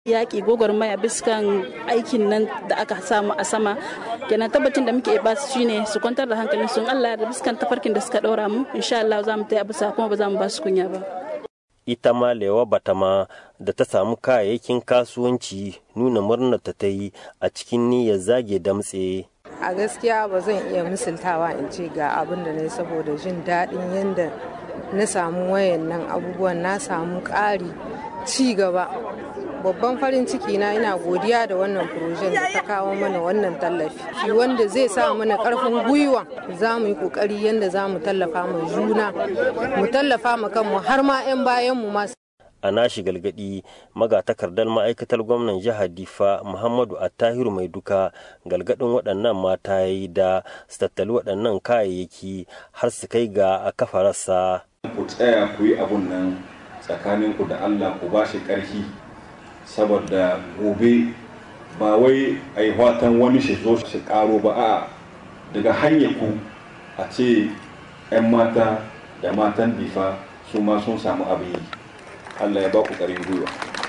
yaƙi gwagwarmaya biskan aikin nan da aka samu a sama kenan tabbacin da muke ba su shine su kwantar da hankalin sun Allah da biskan tafarkin da suka ɗora mu insha Allah za mu taya bisa kuma ba za mu ba su kunya ba ita ma lewa batama da ta samu kayayyakin kasuwanci nuna murnar ta ta yi a cikin niyyar zage damtse a gaskiya ba zan iya misaltawa in ce ga abin da na saboda jin daɗin yadda na samu wayan nan abubuwan na samu ƙari ci gaba babban farin ciki na ina godiya da wannan furojen da ta kawo mana wannan tallafi shi wanda zai sa mana karfin gwiwa za mu yi kokari yadda za mu tallafa mu juna mu tallafa mu kanmu har ma 'yan bayan mu masu a nashi galgadi magatakardar ma'aikatar gwamnan jihar difa muhammadu attahiru mai duka galgadin waɗannan mata ya yi da su tattali waɗannan kayayyaki har su kai ga a kafa rassa ku tsaya ku yi abun nan tsakaninku da allah ku ba shi ƙarfi saboda gobe ba wai a yi watan wani shi zo shi karo ba a daga hanyar ku a ce 'yan mata da matan difa su ma sun samu abin yi allah ya ba ku ƙarin gwiwa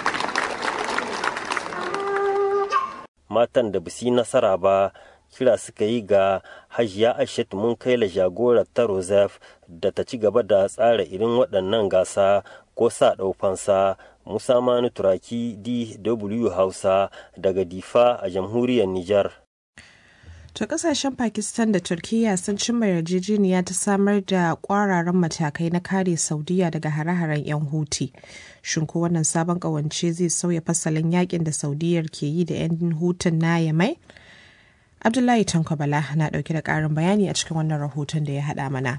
matan da bisi nasara ba kira suka yi ga hajiya aishatu mun kai la jagorar ta rosef da ta ci gaba da tsara irin waɗannan gasa ko sa ɗaufansa musa manu turaki dw hausa daga difa a jamhuriyar nijar To kasashen Pakistan da Turkiyya sun cimma yarjejeniya ta samar da kwararan matakai na kare Saudiya daga hare-haren 'yan Huti. Shin ko wannan sabon kawance zai sauya fasalin yakin da Saudiyar ke yi da 'yan Hutun na Yamai? Abdullahi Tankwabala na dauke da karin bayani a cikin wannan rahoton da ya haɗa mana.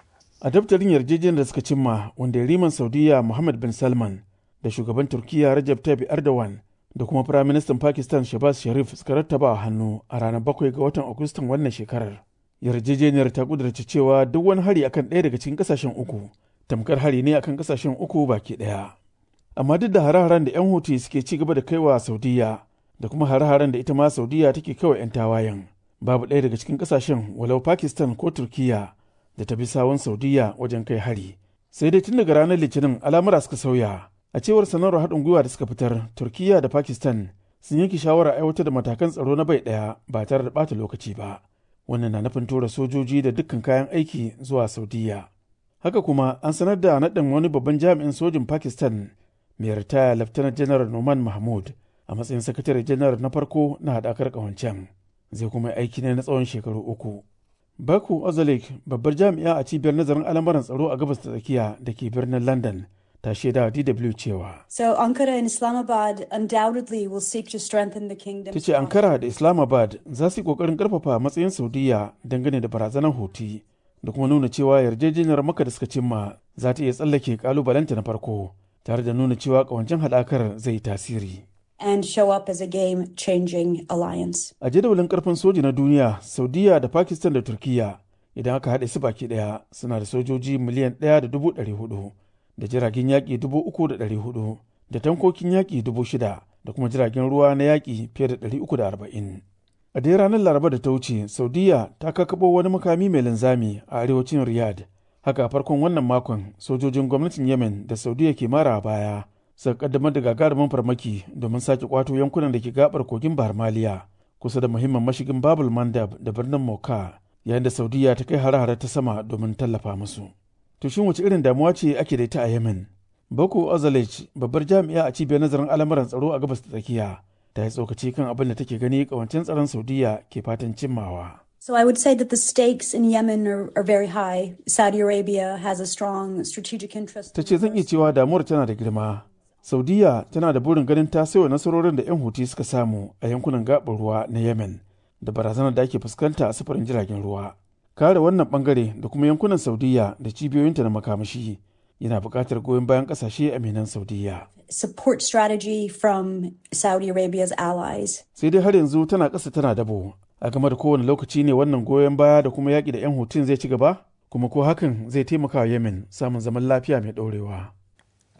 A daftarin yarjejeniyar da suka cimma wanda riman Saudiya Muhammad bin Salman da shugaban Turkiyya Rajab Tayyip Erdogan da kuma Firaministan Pakistan Shabaz Sharif suka rattaba a hannu a ranar bakwai ga watan Agustan wannan shekarar. Yarjejeniyar ta kudurci cewa duk wani hari akan ɗaya daga cikin ƙasashen uku tamkar hari ne akan ƙasashen uku baki ɗaya. Amma duk da hare-haren da 'yan Houthi suke ci gaba da kaiwa Saudiya da kuma hare-haren da ita ma Saudiya take kaiwa 'yan tawayen babu ɗaya daga cikin ƙasashen walau Pakistan ko Turkiyya da ta bi sawun Saudiya wajen kai hari. Sai dai tun daga ranar Litinin al'amura suka sauya. A cewar sanarwar haɗin gwiwa da suka fitar, Turkiyya da Pakistan sun yanke shawarar aiwatar da matakan tsaro na bai ɗaya ba tare da ɓata lokaci ba. Wannan na nufin tura sojoji da dukkan kayan aiki zuwa Saudiya. Haka kuma an sanar da naɗin wani babban jami'in sojin Pakistan mai ritaya Laftanar Janar Noman Mahmud a matsayin sakatare janar na farko na haɗakar ƙawancen. Zai kuma aiki ne na tsawon shekaru uku. Baku Ozalik babbar jami'a a cibiyar nazarin al'amuran tsaro a gabas ta tsakiya da ke birnin London ta shaida DW cewa. So Ankara and Islamabad undoubtedly will seek to strengthen the kingdom. Ta ce Ankara da Islamabad za su yi kokarin karfafa matsayin Saudiya dangane da barazanar Houthi da kuma nuna cewa yarjejeniyar maka da suka cimma za ta iya tsallake kalubalenta na farko tare da nuna cewa kawancin haɗakar zai tasiri. And show up as a game-changing alliance. A jadawalin karfin soji na duniya, Saudiya da Pakistan da Turkiyya idan aka haɗe su baki ɗaya suna da sojoji miliyan ɗaya da dubu ɗari hudu. da jiragen yaƙi dubu uku da ɗari hudu da tankokin yaƙi dubu shida da kuma jiragen ruwa na yaƙi fiye da ɗari uku da arba'in. A dai ranar Laraba da ta wuce, Saudiya ta kakabo wani makami mai linzami a arewacin Riyadh. Haka farkon wannan makon sojojin gwamnatin Yemen da Saudiya ke mara baya suka kaddamar da gagarumin farmaki domin sake kwato yankunan da ke gabar kogin Bahar Maliya kusa da muhimmin mashigin Babul Mandab da birnin Moka yayin da Saudiya ta kai hare-hare ta sama domin tallafa musu. To shin wace irin damuwa ce ake da ita a Yemen? Boko Ozalech, babbar jami'a a cibiyar nazarin al'amuran tsaro a gabas ta tsakiya, ta yi tsokaci kan abin da take gani kawancin tsaron Saudiya ke fatan cimmawa. So I would say that the stakes in Yemen are, are very high. Saudi Arabia has a strong strategic interest. Ta ce zan iya cewa damuwar tana da girma. Saudiya tana da burin ganin ta sayo nasarorin da 'yan Huti suka samu a yankunan gaɓar ruwa na Yemen da barazanar da ake fuskanta a sufurin jiragen ruwa. kare wannan bangare da kuma yankunan saudiya da cibiyoyinta na makamashi yana buƙatar goyon bayan ƙasashe aminan saudiya Support strategy from Saudi Arabia's allies. sai dai har yanzu tana ƙasa tana dabo a game da kowane lokaci ne wannan goyon baya da kuma yaƙi da 'yan hutun zai ci gaba kuma ko hakan zai taimaka wa yemen samun zaman lafiya mai ɗorewa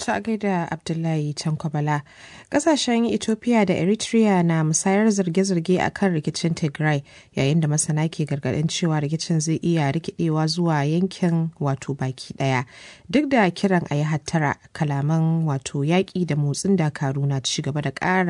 ta gaida Abdullahi Tankwabala. Kasashen Ethiopia da Eritrea na musayar zirge-zirge a kan rikicin Tigray yayin da masana ke gargaɗin cewa rikicin zai iya rikidewa zuwa yankin wato baki ɗaya. Duk da kiran a yi hattara kalaman wato yaƙi da motsin dakaru na ci gaba da ƙara